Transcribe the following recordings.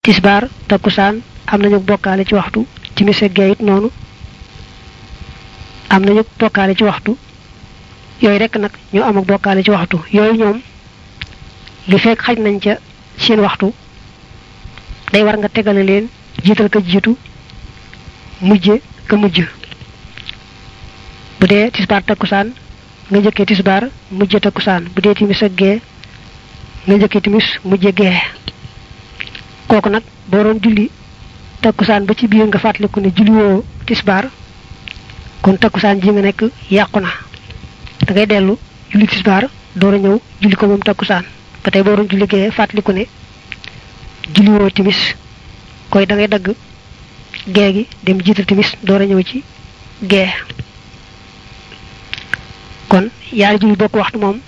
tisbaar takkusaan am nañu bokkaale ci waxtu timis ak gee it noonu am nañu bokkaale ci waxtu yooyu rek nag ñu am ak bokkaale ci waxtu yooyu ñoom li fekk xaj nañ ca seen waxtu day war nga tegale leen jiital ka jiitu mujje ka mujj bu dee tisbaar takkusaan nga njëkkee tisbaar mujje takkusaan bu dee timis ak gee nga njëkkee timis mujje gee kooku nag boo doon julli takkusaan ba ci biir nga fàttaliku ne julli woo tisbaar kon takkusaan ji nga nekk yàqu na da ngay dellu julli tisbaar door a ñëw julli ko moom takkusaan ba tey boo doon julli gee fàttaliku ne julli woo timis koy da ngay dagg gee gi dem jiital timis door a ñëw ci gee kon yaari julli bokk waxtu moom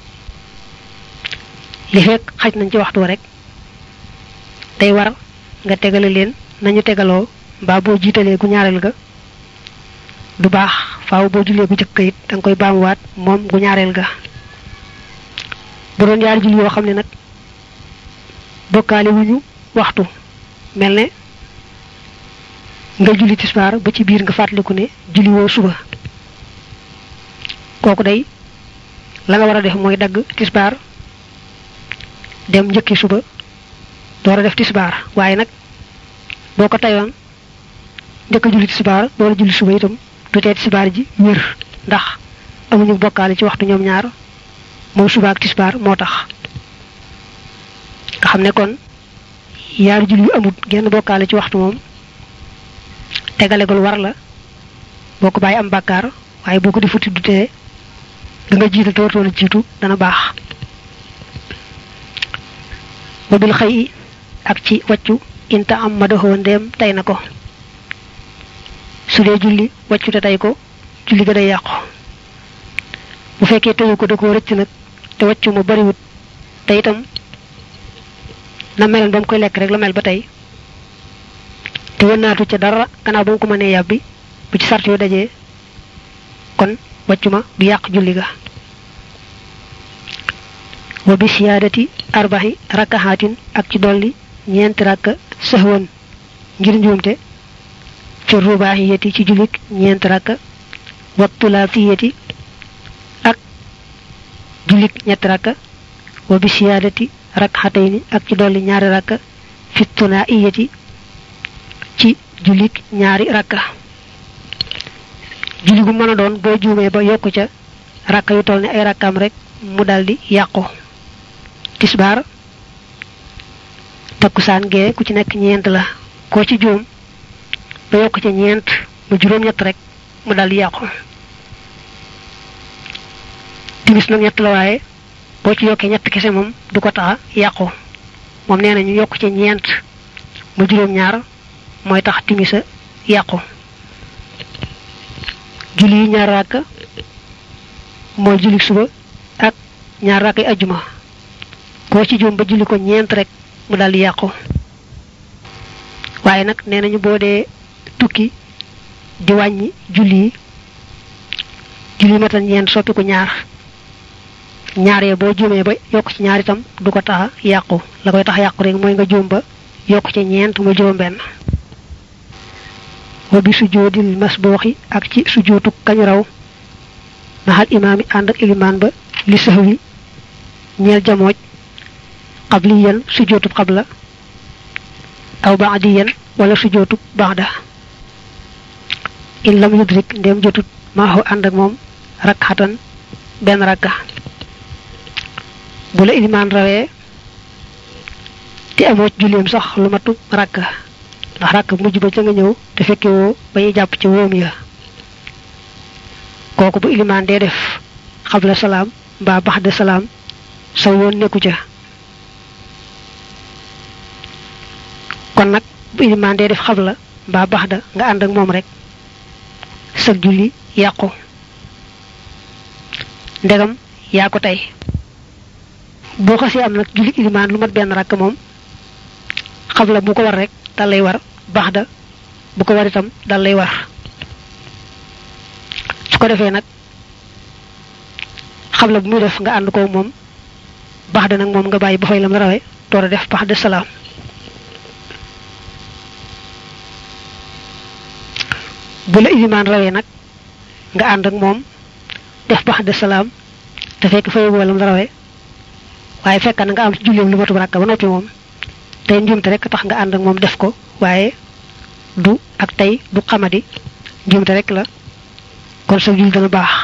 li fekk xaj nañ ci waxtu rek day war nga tegale leen nañu tegaloo mbaa boo jiitalee gu ñaareel ga du baax faaw boo jullee gu jëkk it da nga koy baamuwaat moom gu ñaareel ga bu doon yaari julli yoo xam ne nag bokkaale wuñu waxtu mel ne nga julli tisbaar ba ci biir nga fàttaliku ne julli woo suba kooku day la nga war a def mooy dagg tisbaar dem njëkki suba door a def tisbaar waaye nag boo ko tayoon njëkk a julli tisbaar door a julli suba itam du tee tisbaar ji wér ndax amuñu bokkaale ci waxtu ñoom ñaar moom suba ak tisbaar moo tax nga xam ne kon yaari julli yu amut genn bokkaale ci waxtu moom tegalegul war la boo ko bàyyi am bàkkaar waaye boo ko di futti du tee da nga jiital te wartoon a jiitu dana baax wa bil xëy ak ci wàccu inta am ma doxoo ndeem tey na ko su dee julli wàccu te tey ko julli ga day yàqu bu fekkee teyu ko da koo rëcc nag te wàccu ma bariwut te itam na meloon ba mu koy lekk rek la mel ba tey te wënnaatu ca dara gannaaw ba mu ko mënee yàbbi bu ci sart yu dajee kon wàccu ma du yàq julli ga wa bi siyaadati arbaxi rakkaxaatin ak ci dolli ñeenti rakka sëxwan ngir njuumte fi rubaxiyati ci jullik ñeenti rakka wa tulaasiyati ak jullik ñetti rakka wa bi siyaadati rakkaxatayni ak ci dolli ñaari rakka fi tunaiyati ci jullik ñaari rakka julli gu mën a doon boo juumee ba yokku ca rakka yu toll ne ay rakkaam rek mu daldi yàqu tisbaar takkusaan gee ku ci nekk ñeent la koo ci juum ba yokk ca ñeent mu juróom-ñett rek mu daldi yàqu timis nag ñett la waaye boo ci yokkee ñett kese moom du ko taxa yàqu moom nee nañu yokk ca ñeent mu juróom-ñaar mooy tax timisa yàqu julli yi ñaar ràkk mooy julli suba ak ñaar ràkk yi ajjuma koo ci juum ba julli ko ñeent rek mu daldi yàqu waaye nag nee nañu boo dee tukki di wàññi julli yi julli matal ñeent soppi ko ñaar ñaar ya boo juumee ba yokk ci ñaar itam du ko tax yàqu la koy tax yàqu rek mooy nga juum ba yokk ci ñeent mu juróom benn wa bi sujjoodil masbooxi ak ci sujjootu kañu raw maxal imaam yi ànd ak ilimaan ba li sahwi ñeel jamooj qabliyan sujjootub qabla aw baadiyan wala sujjootub baada in lam yudrik ndem jotut maaxu ànd ak moom rakxatan benn rakka bu la ilimaan rawee te amoo julleem sax lu matu rakka ndax rakk mujj ba ca nga ñëw te fekke woo ba ñuy jàpp ci wóom ya kooku bu ilimaan dee def xabla salaam mbaa baxda salaam sa yoon nekku ca kon nag bu ilimaan dee def xabla mbaa baxda nga ànd ak moom rek sag julli yàqu ndegam yaa ko tey boo xasee am nag julli ilimaan lu mat benn rakk moom xabla bu ko war rek dal lay war baxda bu ko war itam dal lay war su ko defee nag xabla bu muy def nga ànd ko moom baxda nag moom nga bàyyi ba fay lam rawe door a def baxda salaam bu la ilimaan rawee nag nga ànd ak moom def bax de salaam te fekk fay wala la rawee waaye fekk na nga am ci julleem lu matu rakka ba noppi moom tey njuumte rek tax nga ànd ak moom def ko waaye du ak tey du xamadi njuumte rek la kon sa jul dana baax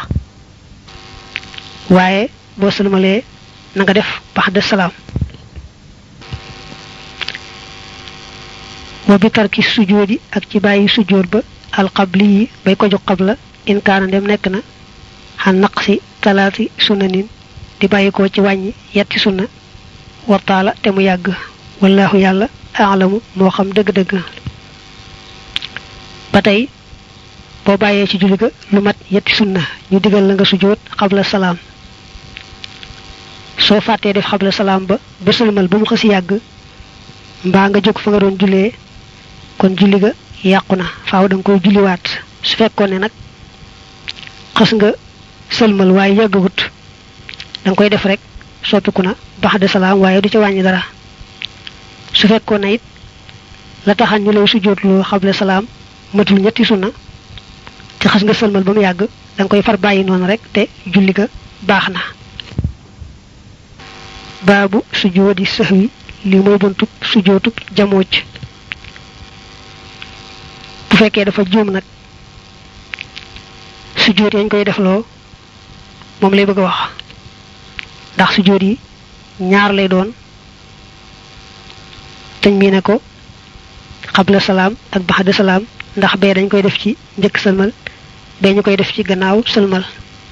waaye boo sëlmalee na nga def bax de salaam wa bi tarki sujjóodi ak ci bàyyi sujjóot ba alxabli yi bay ko jox xabla in kaana ndem nekk na xan naqsi talaati sunnanin di bàyyi ko ci wàññi yetti sunna wartaala te mu yàgg wallahu yàlla aalamu moo xam dëgg-dëgg ba tey boo bàyyee ci julli ga lu mat yetti sunna ñu digal la nga sujjóot xabla salaam soo fàttee def xabla salaam ba ba sëlmal ba mu xësi yàgg mbaa nga jóg fa nga doon jullee kon julli ga yàqu na faaw da nga koy julliwaat su fekkoon ne nag xas nga sëlmal waaye yàggagut da nga koy def rek soppiku na bax de salaam waaye du ca wàññi dara su fekkoon ne it la taxan ñu lay sujjóotloo xable salaam matul ñetti sunna ci xas nga sëlmal ba mu yàgg da nga koy far bàyyi noonu rek te julli ga baax na baabu sujjóodi sahwi li mooy buntub sujjóotub jamooc bu fekkee dafa juum nag sujjóot yañ koy defloo moom lay bëgg a wax ndax sujjóot yi ñaar lay doon teñ mii ne ko xabla salaam ak baxda salaam ndax bee dañ koy def ci njëkk sëlmal bee ñu koy def ci gannaaw sëlmal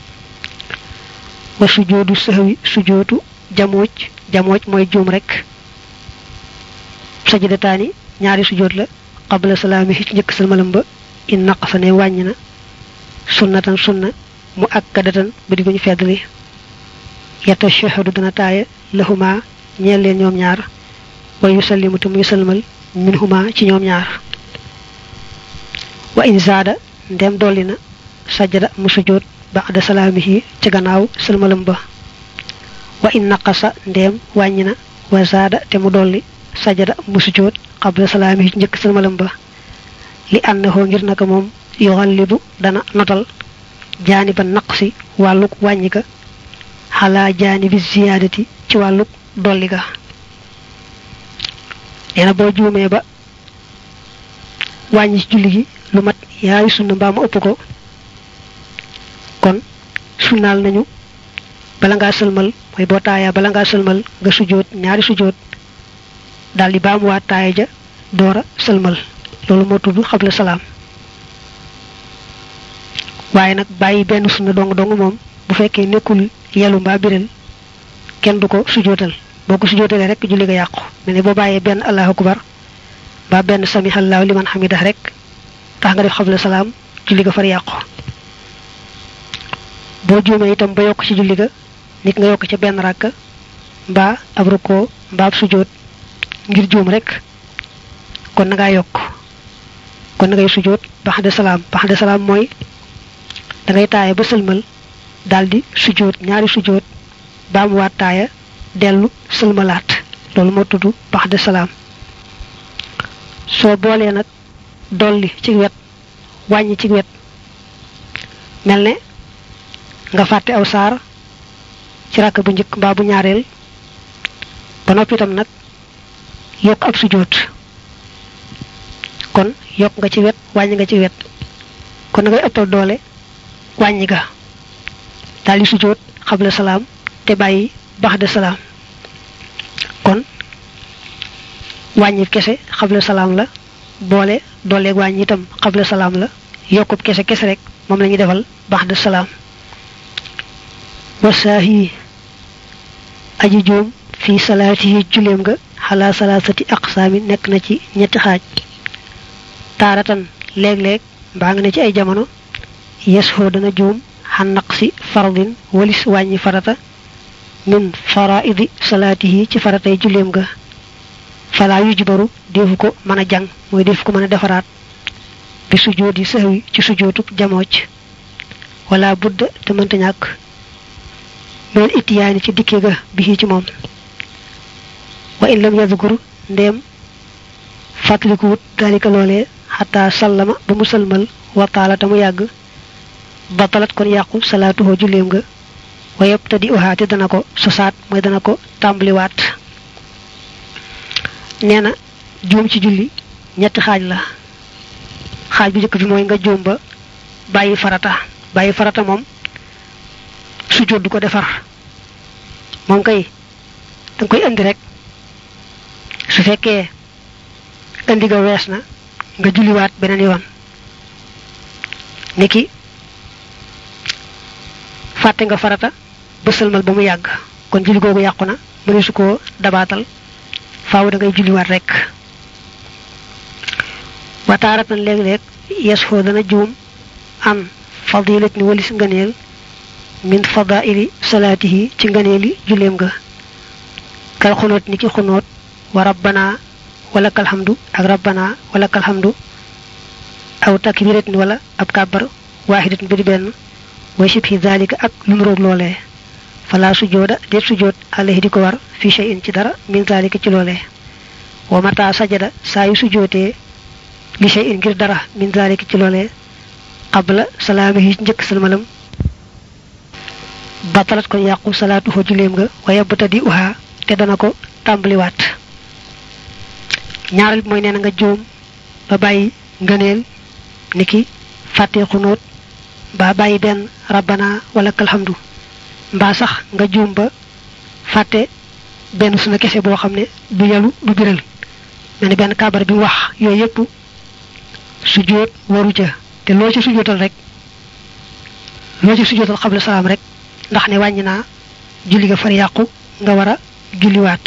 wa sujjóodu sahwi sujjóotu jamooc jamooc mooy juum rek sajidataani ñaari sujjóot la qabla salaami ci njëkk salmalam ba in naqasa ne wàññi na sunnatan sunna mu akkadatan ba di ko ñu feddali yata shahadu dana taaya lahuma ñeel leen ñoom ñaar wa yusallimu te muy salmal minhuma ci ñoom ñaar wa in zaada ndem dolli na sajada mu sujjóot ba'da salaamihi ci gannaaw salmalam ba wa in naqasa ndem wàññi na wa zaada te mu dolli sajada mu sujjóot qabla salaami ci njëkk salmalam ba li annahu ngir naka moom yuxallibu dana notal jaaniba naqsi wàlluk wàññi ga xalaa jaanibi ziyaadati ci wàlluk dolli ga nee na boo juumee ba wàññi ci julli gi lu mat yaayu sunna mbaa mu ëpp ko kon sunnaal nañu bala ngaa sëlmal mooy boo taayaa bala ngaa sëlmal nga sujjóot ñaari sujjóot daal di baamuwaat taaya ja doora sëlmal loolu moo tudd xabla salaam waaye nag bàyyi benn sunna dong dong moom bu fekkee nekkul yelu mbaa biral kenn du ko sujootal boo ko sujootalee rek julli ga yàqu mel ne boo bàyyee benn allahu akbar mbaa benn samihallaahu liman hamidah rek tax nga def xabla salaam julli ga far yàqu boo juumee itam ba yokk ci julli ga nit nga yokk ca benn ràkk mbaa ab rukkoo mbaa ab sujoot ngir juum rek kon na ngaa yokk kon na ngay sujoot baxde salaam baxde salaam mooy da ngay taaya ba sëlmal daldi sujoot ñaari sujoot baa mu waat taaya dellu sëlmalaat loolu moo tudd baxde salaam soo boolee nag dolli ci wet wàññi ci wet mel ne nga fàtte aw saar ci rakk bu njëkk mbaa bu ñaareel ba noppi itam nag yokk ab sujjóot kon yokk nga ci wet wàññi nga ci wet kon na ngay ëppal doole wàññi ga daal di sujjóot xabla salaam te bàyyi baxda salaam kon wàññi kese xabla salaam la boole dooleeg wàññi itam xabla salaam la yokkub kese kese rek moom la ñuy defal baxda salaam wasaahi aji joom fi salaatihi juleem nga xalaa salaasati aqsaami nekk na ci ñetti xaaj taaratan léeg-léeg mbaa nga ne ci ay jamono yes foo dana juum xan naqsi fardin walis wàññi farata min faraidi salaatihi ci faratay juleem nga falaa yujbaru defu ko mën a jàng mooy defu ko mën a defaraat bi sujoodi sahwi ci sujootub jamooc wala budda te mënta ñàkk meen itiyaani ci dikke ga bi ci moom wa in lam yadkur ndéem fàttalikuwut dalika loolee xataa sallama ba mu sëlmal wataala ta mu yàgg batalat kon yàqu salaatuhoo julleem nga wa yabtadi uhaa te dana ko sosaat mooy dana ko tàmbaliwaat nee na juum ci julli ñetti xaaj la xaaj bu njëkk bi mooy nga juum ba bàyyi farata bàyyi farata moom sujjóot du ko defar moom kay danga koy indi rek su fekkee indi ga wees na nga julliwaat beneen yoon niki fàtte nga farata ba sëlmal ba mu yàgg kon julli googu yàqu na mëne su koo dabaatal faaw da ngay julliwaat rek wataaratan léeg-léeg yes foo dana juum an fadilat ni walis ngëneel min fadaili salaatihi ci ngëneeli julleem nga kal xunóot ni ki xunóot wa rabbana wala kalhamdu ak rabbana wala kalhamdu aw takbiratin wala ab kàbbar waaxidatin bi di benn way sibhi zalika ak lu mu roog loolee fala sujooda déet sujoot alayhi di ko war fi shay'in ci dara min zalika ci loolee wa mata sajada saa yu sujootee li shay'in ngir dara min zalika ci loolee qabla salaamihi njëkk salmalam batalat kon yàqu salaatu fa juleem nga wa yabtadi uha te dana ko tàmbaliwaat ñaareel bi mooy nee na nga juum ba bàyyi ngëneel niki fàtte xunóot mbaa bàyyi benn rabbana wala kalhamdu mbaa sax nga juum ba fàtte benn suna kese boo xam ne du yalu du biral mel ni benn kaabar bi wax yooyu yëpp sujjóot waru ca te loo ci sujjóotal rek loo ci sujjóotal xabla salaam rek ndax ne wàññi naa julli ga far yàqu nga war a julliwaat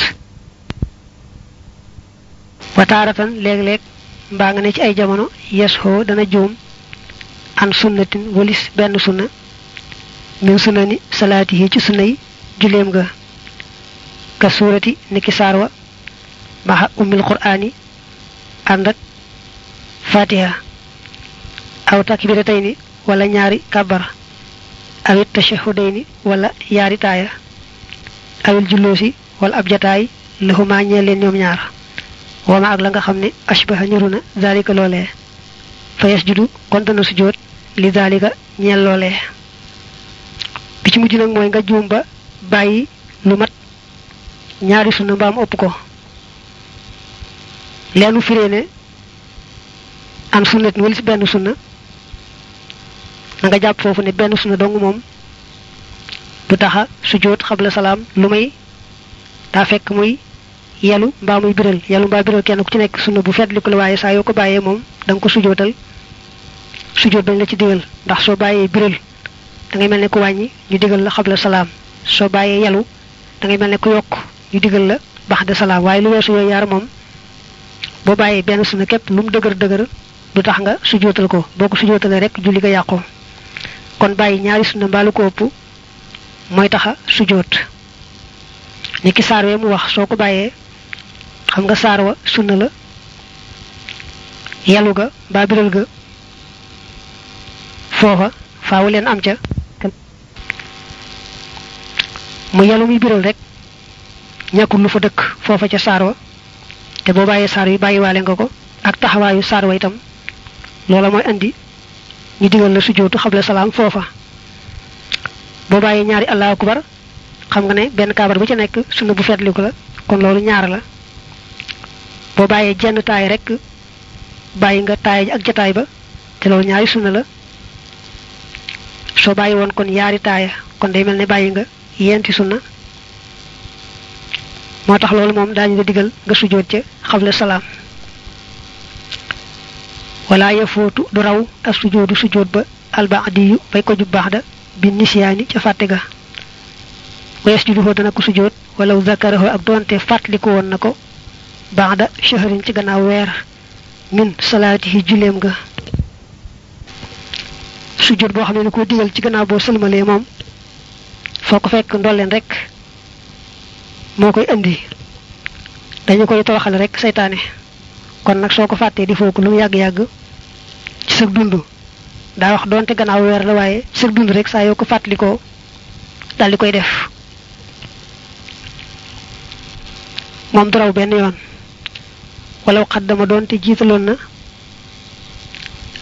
wataaratan léeg-léeg mbaa nga ne ci ay jamono yes xoo dana juum an sunnatin walis benn sunna min sunna ni salaati yi ci sunna yi julleem nga ka suurati niki saar wa maxa ummil qur'aani ànd ak fatiha aw takbiratayni wala ñaari kabar awit tashahudayni wala yaari taaya awil julloosi wala ab jataay lahuma ñeel leen ñoom ñaar wama ak la nga xam ne ashbaha niru na zalika loolee fa yasjudu kon dana sujjóot li zalika ñeel loolee bi ci mujj nag mooy nga juum ba bàyyi lu mat ñaari sunna mbaam ëpp ko leenu firee ne an sunnat wala si benn sunna na nga jàpp foofu ne benn sunna dong moom du taxa sujjóot xabla salaam lu may daa fekk muy yelu mbaa muy biral yelu mbaa biral kenn ku ci nekk sunna bu fetli ko la waaye saa yoo ko bàyyee moom da nga ko sujjóotal sujjóot bañ la ci digal ndax soo bàyyee biral da ngay mel ne ku wàññi ñu digal la xabla salaam soo bàyyee yelu da ngay mel ne ku yokk ñu digal la bax de salaam waaye lu weesu yooyu yaar moom boo bàyyee benn sunna képp lu mu dëgër dëgër du tax nga sujjóotal ko boo ko sujjóotalee rek julli ga yàqu kon bàyyi ñaari sunna mbaalu ko ëpp mooy taxa sujjóot ni ki saar wee mu wax soo ko bàyyee xam nga saar wa sunna la yalu ga mbaa biral ga foofa faawu leen am ca mu yalu muy biral rek ñàkkul lu fa dëkk foofa ca saar wa te boo bàyyee saar wi bàyyiwaale nga ko ak taxawaayu saar wa itam loola mooy andi ñu digal la sujjóotu xabla salaam foofa boo bàyyee ñaari allahu akbar xam nga ne benn kaabar bu ca nekk sunna bu fetliku la kon loolu ñaar la boo bàyyee jenn taay rek bàyyi nga taay ji ak jataay ba te loolu ñaari sunna la soo bàyyi woon kon yaari taaya kon day mel ne bàyyi nga yenti sunna moo tax loolu moom daañu nga digal nga sujjóot ca xabla salaam wala yafootu du raw ak sujjóotu sujjóot ba albaadiyu bay ko ju baax da bi nisiyaani ca fàtte ga wees ju duhoo dana ko sujjóot walaw zakaraho ak doonte fàttaliku woon na ko baax da shahrin ci gannaaw weer min salaatihi julleem ga sujjóot boo xam ne ni ko digal ci gannaaw boo sëlmalee moom foo ko fekk ndolleen rek moo koy indi dañu koy toroxale rek seytaane kon nag soo ko fàttee di foo ko lu mu yàgg-yàgg ci sa dund daa wax doonte gannaaw weer la waaye ci sa dund rek saa yoo ko fàttalikoo daal di koy def moom du raw benn yoon walaw xaddama doonte jiitaloon na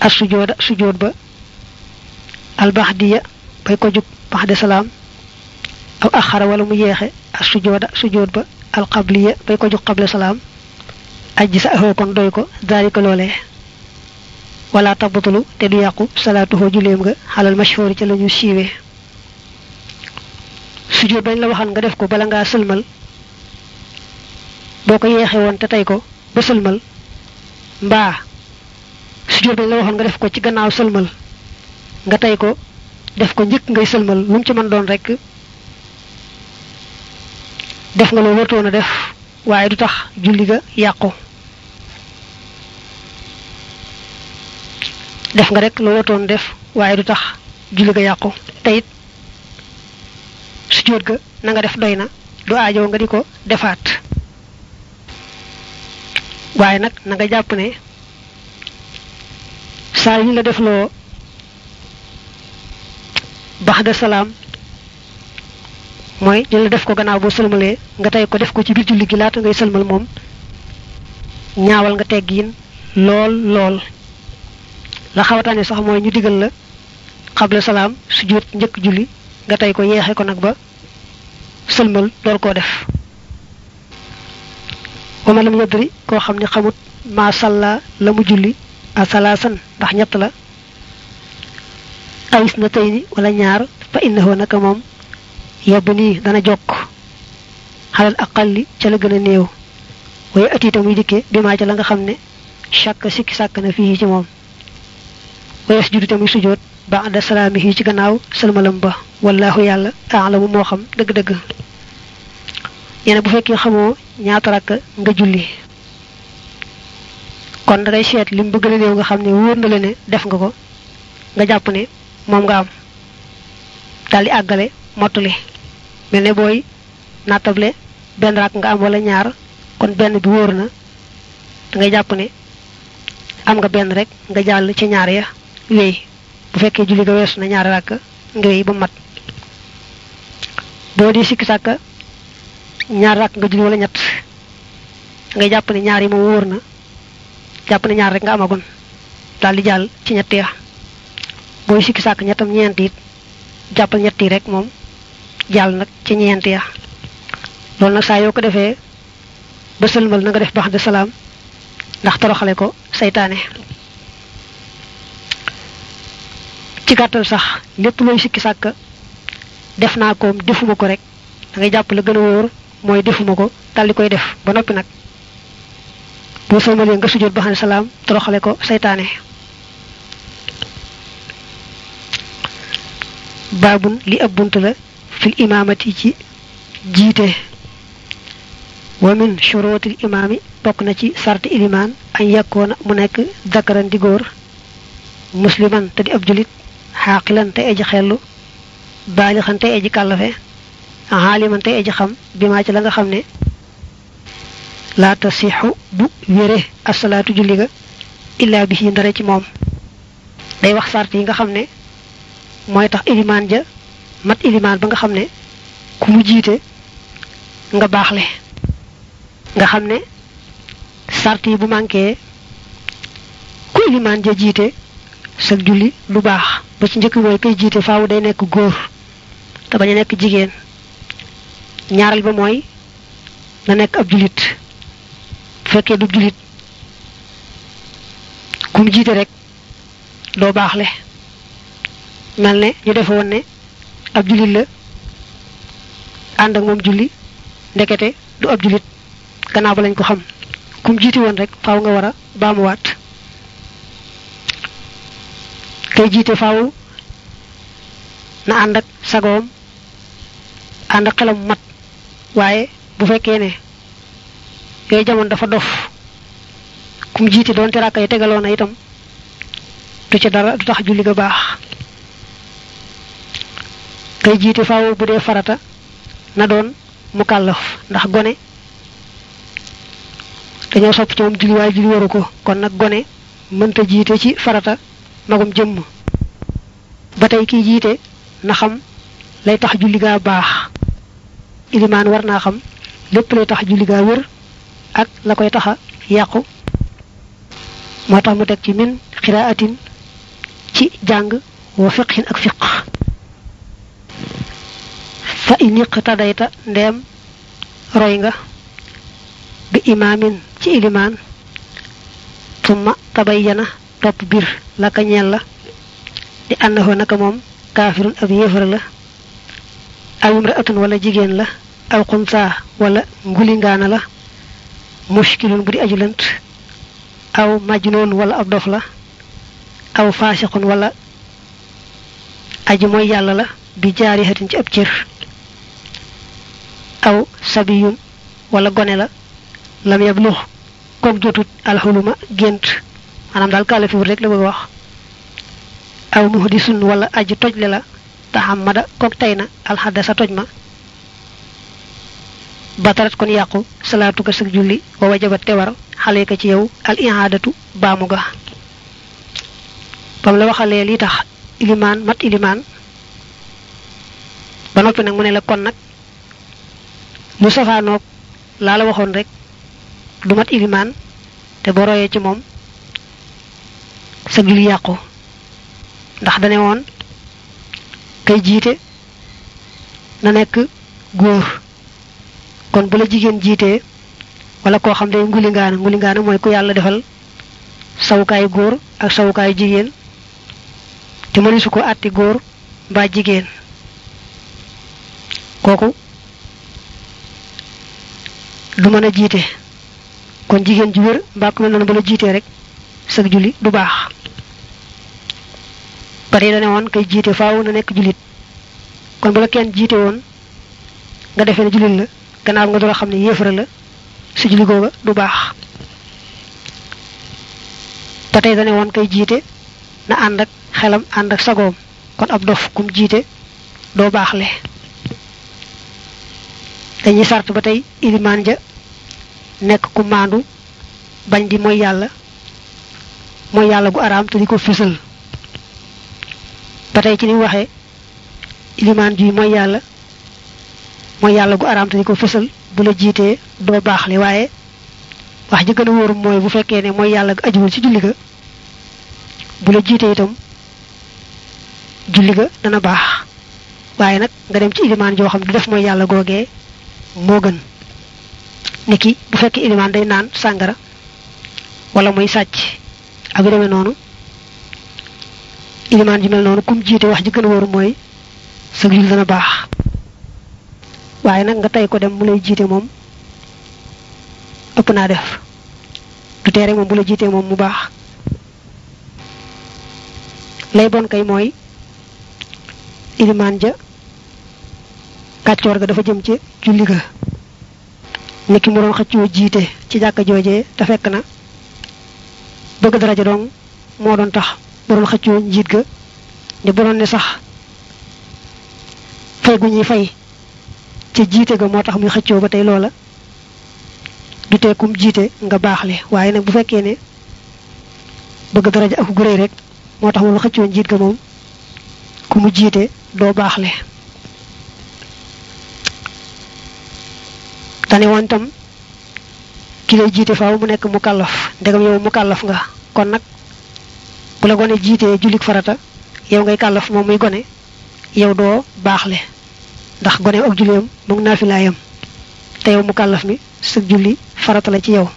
as sujooda sujood ba al baxdiya bay ko jug baxde salaam aw axara wala mu yeexe as sujooda sujood ba al qabliya bay ko jug qable salaam ajji sa axoo kon doy ko daalika loolee wala tabbatulu te du yàqu salaatuhoo juleem nga xalal mashhuri ca la ñu siiwee sujjóot bañ la waxan nga def ko bala ngaa sëlmal boo ko yeexe woon te tey ko ba sëlmal mbaa sujjóot bañ la waxoon nga def ko ci gannaaw sëlmal nga tey ko def ko njëkk ngay sëlmal lu mu ci mën doon rek def nga loo wartoon a def waaye du tax julli ga yàqu def nga rek loo wartoon def waaye du tax julli ga yàqu te it sujjóot ga na nga def doy na du aajo nga di ko defaat waaye nag na nga jàpp ne saa yu la def loo baxda salaam mooy ñu la def ko gannaaw boo sëlmalee nga tey ko def ko ci biir julli gi laata ngay sëlmal moom ñaawal nga teggiin lool lool la xawataane sax mooy ñu digal la xabla salaam sujjóot njëkk julli nga tey ko yeexe ko nag ba sëlmal door koo def wama lam yadri koo xam ne xamut maa salla la mu julli a salaasan ndax ñett la awis na tey ni wala ñaar fa innahu naka moom yebb nii dana jokk xalal aqalli ca la gën a néew waaye atiita muy dikke bi maa ca la nga xam ne chàkk sikki sàkk na fii ci moom waaye sujudu te muy sujoot ba'da salaamihi ci gannaaw sëlmalam ba wallahu yàlla aalamu moo xam dëgg-dëgg ñene bu fekkee xamoo ñaata rakk nga julli kon da ngay seet lim bëgg la néew nga xam ne wóor na la ne def nga ko nga jàpp ne moom nga am daldi àggale mottali mel ne booy nattable benn rakk nga am wala ñaar kon benn bi wóor na da ngay jàpp ne am nga benn rek nga jàll ci ñaar ya wéy bu fekkee julli ga weesu na ñaari rakk nga wéy ba mat boo di sikki sàkka ñaar rakk nga julli wala ñett ngay jàpp ne ñaar yi moom wóor na jàpp ne ñaar rek nga amagoon daal di jàll ci ñett ya booy sikki sàkk ñettam ñeent it jàppal ñett yi rek moom jàll nag ci ñeent ya loolu nag saa yoo ko defee ba sëlmal na nga def bax de salaam ndax toroxale ko saytaane ci gàttal sax lépp looy sikki sàkk def naa ko defuma ko rek da ngay jàpp la gën a wóor mooy defuma ko daldi koy def ba noppi nag boo sëlmalee nga sujjóot ba xam ne salaam toroxale ko saytaane baabun li ab bunt la fil imaamati ci jiite wa min shuruutil imaami bokk na ci sarti ilimaan añ yakkoona mu nekk dakaran di góor musliman te di ab julit xaaqilan te aji xellu baalixan te aji kàllafe xaaliman te aji xam bi maa ci la nga xam ne laa tasixu bu wére asalaatu julli ga illaa bi ci ndare ci moom day wax sart yi nga xam ne mooy tax ilimaan ja mat ilimaan ba nga xam ne ku mu jiite nga baaxle nga xam ne sart yi bu manqué ku ilimaan ja jiite sa julli du baax ba ci njëkk mooy koy jiite faaw day nekk góor te bañ a nekk jigéen ñaareel ba mooy na nekk ab julit bu fekkee du julit ku mu jiite rek doo baaxle mel ne ñu defe woon ne ab julit la ànd ak moom julli ndekete du ab julit gannaaw ba lañ ko xam ku mu jiite woon rek faaw nga war a baamuwaat kay jiite faaw na ànd ak sagoom ànd ak xelam mat waaye bu fekkee ne yooyu jamono dafa dof ku mu jiite doon te ràkka yi tegaloo na itam du ci dara du tax julli ga baax kay jiite faaw bu dee farata na doon mu kàllaf ndax gone dañoo sopp ci moom julli waaye julli waru ko kon nag gone mënta jiite ci farata magum jëmm ba tey kiy jiite na xam lay tax julli gaa baax ilimaan war naa xam lépp lay tax julli gaa wér ak la koy taxa yàqu moo tax mu teg ci min xiraatin ci jàng wa fiqhin ak fiq fa iniq tadayta ndeem roy nga bi imaamin ci ilimaan summa tabayyana topp bir la ka ñeel la di annahu naka moom kaafirun ab yéefar la aw imraatun wala jigéen la aw xunsaa wala ngulingaana la mushkilun bu di aju lënt aw majnoon wala ab dof la aw faasiqun wala aji mooy yàlla la bi jaarihatin ci ab cër aw sabiyun wala gone la lam yablux kook jotut alxuluma gént maanaam daal kaalafiwut rek la bëgg wax aw muhdisun wala aji tojle la taxamada kook tey na alxadda sa toj ma batarat kon yàqu salaatu ka sëg julli wa wajabat te war xale ka ci yow al ihaadatu baamu ga bam la waxalee li tax ilimaan mat ilimaan ba noppi nag mu ne la kon nag lu safaanoog laa la waxoon rek du mat ilimaan te boo royee ci moom sa julli yàqu ndax dane woon kay jiite na nekk góor kon bu la jigéen jiitee wala koo xam ne ngulingaana ngulingaana mooy ku yàlla defal sawukaayu góor ak sawukaayu jigéen te mëni su ko àtti góor mbaa jigéen kooku du mën a jiite kon jigéen ju wér mbaa ku mel noonu ba la jiitee rek sag julli du baax pare dane woon kay jiite faaw na nekk jullit kon bu la kenn jiite woon nga defee ne jullit la gannaaw nga door a xam ne yéefara la su julli googa du baax ba tey dane woon kay jiite na ànd ak xelam ànd ak sagoom kon ab dof kum jiite doo baaxle dañuy sart ba tey ilimaan ja nekk ku maandu bañ di mooy yàlla mooy yàlla gu araam te di ko fësal ba tey ci ni waxee ilimaan ji mooy yàlla mooy yàlla gu araam te di ko fësal bu la jiitee doo baaxle waaye wax ji gën a wóoru mooy bu fekkee ne mooy yàlla ga ajuwul ci julli ga bu la jiitee itam julli ga dana baax waaye nag nga dem ci ilimaan joo xam du def mooy yàlla googee moo gën niki bu fekkee ilimaan day naan sàngara wala muy sàcc ak yu demee noonu ilimaan ji mel noonu kum jiite wax ji gën a wóoru mooy sa julli dana baax waaye nag nga tey ko dem mu lay jiite moom ëpp naa def du tee rek moom bu la jiitee moom mu baax lay bon kay mooy ilimaan ja kàccoor ga dafa jëm ci julli ga ni ki mu doon xëccoo jiite ci jàkka joojee te fekk na bëgg daraja dong moo doon tax mu doon xëccoo njiit ga ne bu doon ne sax fay gu ñuy fay ca jiite ga moo tax muy xëccoo ba tey loola du tee kum jiite nga baaxle waaye nag bu fekkee ne bëgg daraja ak gu réy rek moo tax moom xëccoo njiit ga moom ku mu jiite doo baaxle tane woon tam ki lay jiite faaw mu nekk mu kàllaf ndegam yow mu kàllaf nga kon nag bu la gone jiitee jullik farata yow ngay kàllaf moom muy gone yow doo baaxle ndax gone ak julleem mu ngi naafilaayam te yow mu kàllaf mi sa julli farata la ci yow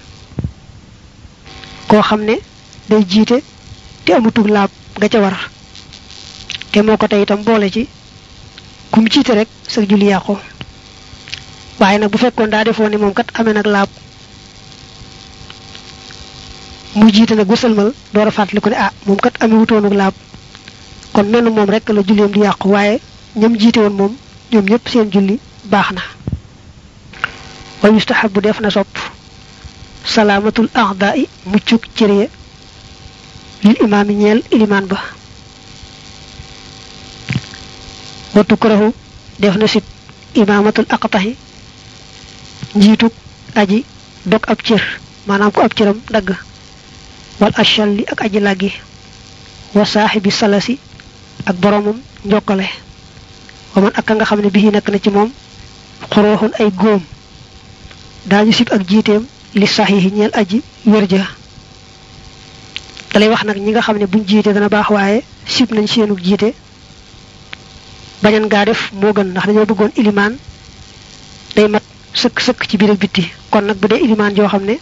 koo xam ne day jiite te amutug laab nga ca war te moo ko tey itam boole ci kum jiite rek sa julli yàqu waaye nag bu fekkoon daa defoo ne moom kat amee nag laab mu jiite nag bu sëlmal door a fàttali ko ne ah moom kat amee wutoonug laab kon menn moom rek la julleem di yàqu waaye ñam jiite woon moom ñoom ñëpp seen julli baax na wa yustahabu def na sopp salaamatul a'da'i muccuk cëree lil imaami ñeel ilimaan ba wa tukrahu def na sib imaamatul aqtahi njiituk aji dog ab cër maanaam ko ab cëram dagg wal ashalli ak aji làggi wa saaxibi salasi ak boromam njokkale wa man ak ka nga xam ne bii nekk na ci moom xurooxun ay góom daañu sib ak jiiteem li saxiixi ñeel aji wér ja dalay wax nag ñi nga xam ne buñ jiite dana baax waaye sib nañ seenu jiite bañan gaa def moo gën ndax dañoo bëggoon ilimaan day mat sëkk sëkk ci biir ak bitti kon nag bu dee ilimaan joo xam ne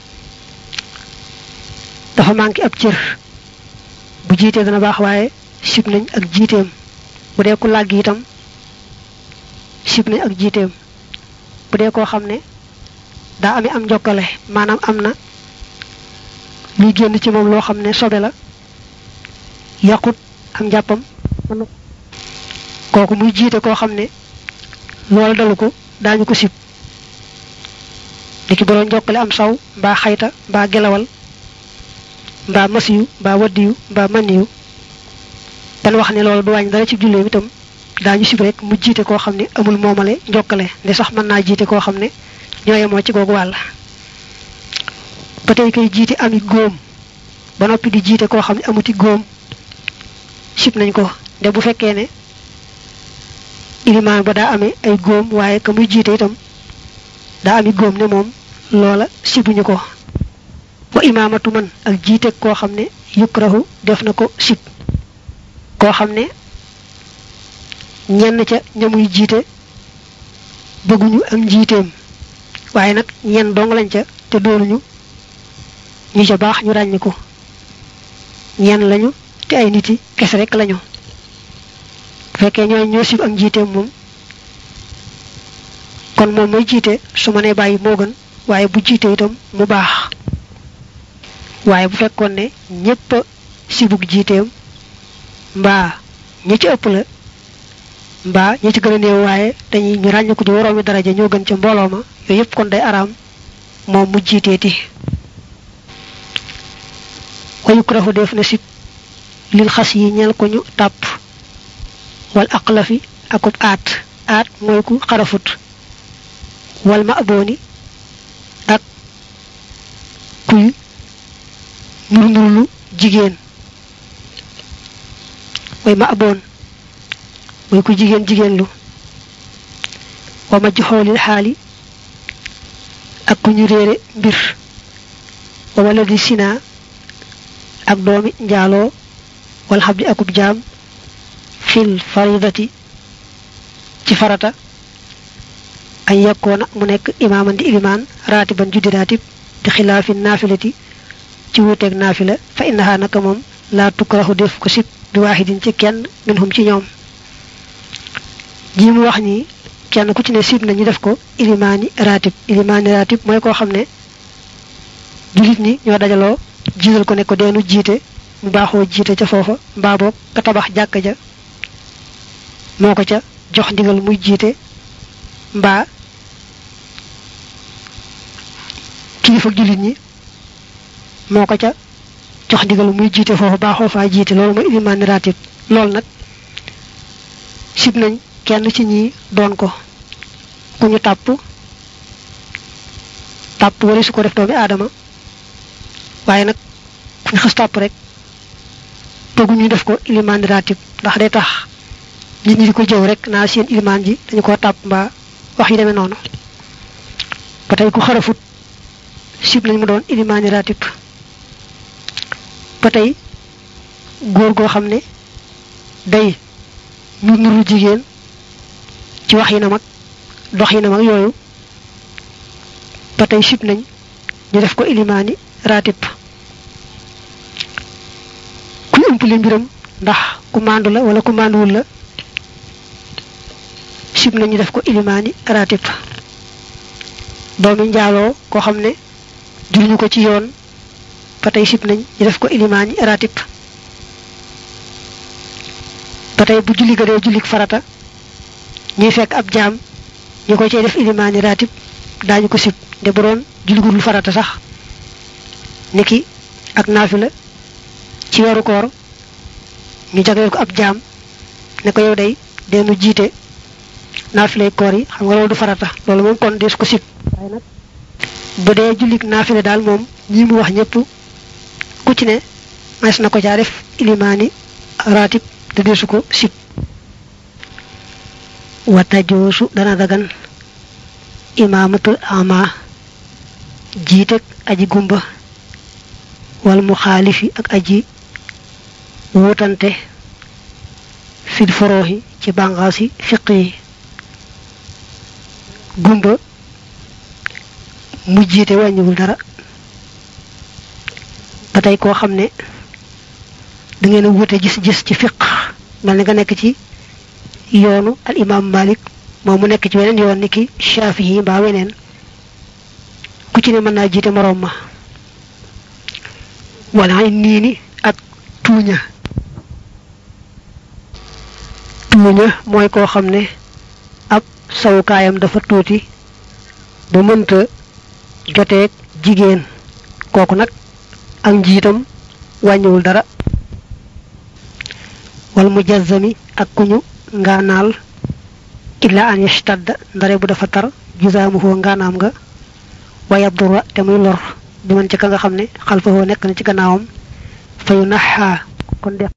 dafa manqué ab cër bu jiitee dana baax waaye sib nañ ak jiiteem bu dee ku làgg itam sib nañ ak jiiteem bu dee koo xam ne daa amee am njokkale maanaam am na luy génn ci moom loo xam ne sobe la yàqut am njàppam kooku muy jiite koo xam ne loolu dalu ko daañu ko sib diki boroo njokkale am saw mbaa xayta mbaa gelawal mbaa masiyu mbaa waddiyu mbaa maniyu dan wax ne loolu du wàññi dara ci julleem itam daañu sib rek mu jiite koo xam ne amul moomale njokkale nde sax mën naa jiite koo xam ne ñooye moo ci googu wàll ba tey koy jiite ami góom ba noppi di jiite koo xam ne amuti góom sib nañ ko nde bu fekkee ne ilimaan ba daa amee ay góom waaye ka muy jiite itam daa ami góom ne moom loola sibuñu ko wa imaamatu man ak jiite koo xam ne yukrahu def na ko sib koo xam ne ñenn ca ñamuy jiite bëgguñu ak njiiteem waaye nag ñenn dong lañ ca te doonuñu ñu ca baax ñu ràññi ko ñenn lañu te ay nit yi kese rek lañu bu fekkee ñooy ñoo sib ak njiiteem moom kon moom mooy jiite su ma nee bàyyi moo gën waaye bu jiite itam mu baax waaye bu fekkoon ne ñépp sibug jiiteem mbaa ñi ci ëpp la mbaa ñi ci gën a néew waaye dañuy ñu ràññiku di waroomi daraja ñoo gën ca mbooloo ma yooyu yëpp kon day araam moom mu jiiteeti wayu krahu def na sib lil xas yi ñel ko ñu tàpp wal aqlafi akub aat aat mooy ku xarafut wal ma abooni ak kuy nur nurlu jigéen mooy ma aboon mooy ku jigéen jigéen lu wa ma joxoolil xaali ak ku ñu réere mbir wa wala di sina ak doomi njaaloo wal xabdi akub jaam fil faridati ci farata añ yakkoona mu nekk imaaman di ilimaan raatiban juddi raatib di xilaafi naafilati ci wuuteeg naafila fa innaha naka moom laa tukrahu def ko sib bi waaxidin ci kenn minhum ci ñoom ji mu wax ni kenn ku ci ne sib na ñu def ko ilimaani raatib ilimaani raatib mooy koo xam ne jullit ñi ñoo dajaloo jiital ko ne ko deenu jiite mu baaxoo jiite ca foofa mbaa boog ka tabax jàkka ja moo ko ca jox ndigal muy jiite mbaa kilifa jullit ñi moo ko ca jox ndigal muy jiite foofu baaxoo faa jiite loolu mooy ilimaani raatib loolu nag sib nañ kenn ci ñi doon ko ku ñu tàpp tàpp wala su ko def doomi aadama waaye nag ku ñu xas tàpp rek bëggu ñu def ko ilimaani raatib ndax day tax nit ñi di ko jëw rek naa seen ilimaan ji dañu ko tàpp mbaa wax yi demee noonu ba tey ku xarafut sib nañ mu doon ilimaani raatib ba tey góor goo xam ne day nur nuru jigéen ci wax yi na mag dox yi na mag yooyu ba tey sib nañ ñu def ko ilimaani raatib kuy ëmpale mbiram ndax ku màndu la wala ku mànduwul la sib nañ ñu def ko ilimaani raatib doomi njaaloo koo xam ne juruñu ko ci yoon ba tey sib nañ ñu def ko ilimaani raatib ba tey bu julli ga dee jullik farata ñuy fekk ab jaam ñu ko cay def ilimaani raatib daañu ko sib de bu doon julli gudul farata sax niki ak naafila ci weeru koor ñu jagleel ko ab jaam ne ko yow day deenu jiite naafilay koor yi xam nga loolu du farata loolu moom kon dees ko sib waaye nag bu dee jullik naafila daal moom ñi mu wax ñëpp ku ci ne mas na ko caa def ilimaani raatib te deesu ko sib wata joosu dana dagan imaamatul ama jiiteg aji gumba wal mu xaalifi ak aji wutante fil foroxi ci bànqaas yi fiq yi gumba mu jiite wàññiwul dara ba tey koo xam ne da ngeen a wute gis-gis ci fiq mel ni nga nekk ci yoonu al imam malik moom mu nekk ci weneen yoon ni ki shafii mbaa weneen ku ci ne mën naa jiite moroom ma wala nii ni ak tuuña tuuña mooy koo xam ne ab sawukaayam dafa tuuti ba mënta joteeg jigéen kooku nag ak njiitam wàññiwul dara wal mujazzami ak kuñu ngaanaal illa an yashtadda ndare bu dafa tar jusaamuhoo ngaanaam nga wa yabdura te muy lor bi man ci ka nga xam ne xalfahoo nekk na ci gannaawam fayu naxaa kon def